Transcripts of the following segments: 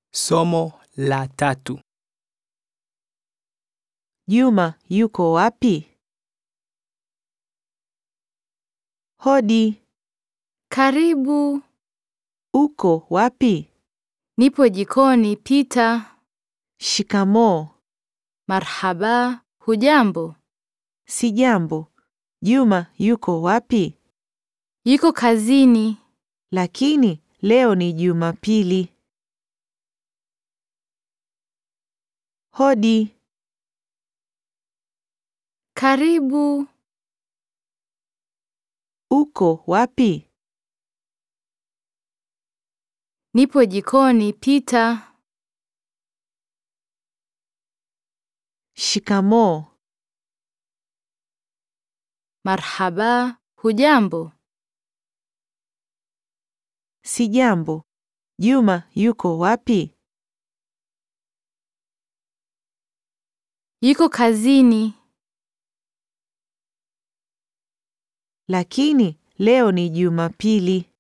Somo la tatu. Juma yuko wapi? Hodi, Karibu. uko wapi? Nipo jikoni, pita. Shikamoo. Marhaba. Hujambo? Sijambo. Juma yuko wapi? Yuko kazini. Lakini leo ni Jumapili. Hodi, Karibu. uko wapi? Nipo jikoni, pita. Shikamoo. Marhaba. Hujambo? Sijambo. Juma yuko wapi? Yuko kazini. Lakini leo ni Jumapili.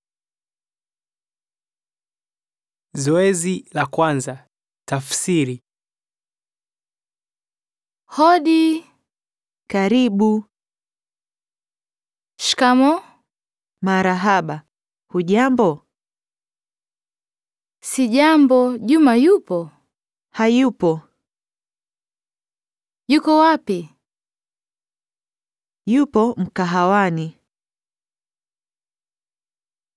Zoezi la kwanza. Tafsiri. Hodi. Karibu. Shikamo. Marahaba. Hujambo? Sijambo. Juma yupo? Hayupo. Yuko wapi? Yupo mkahawani.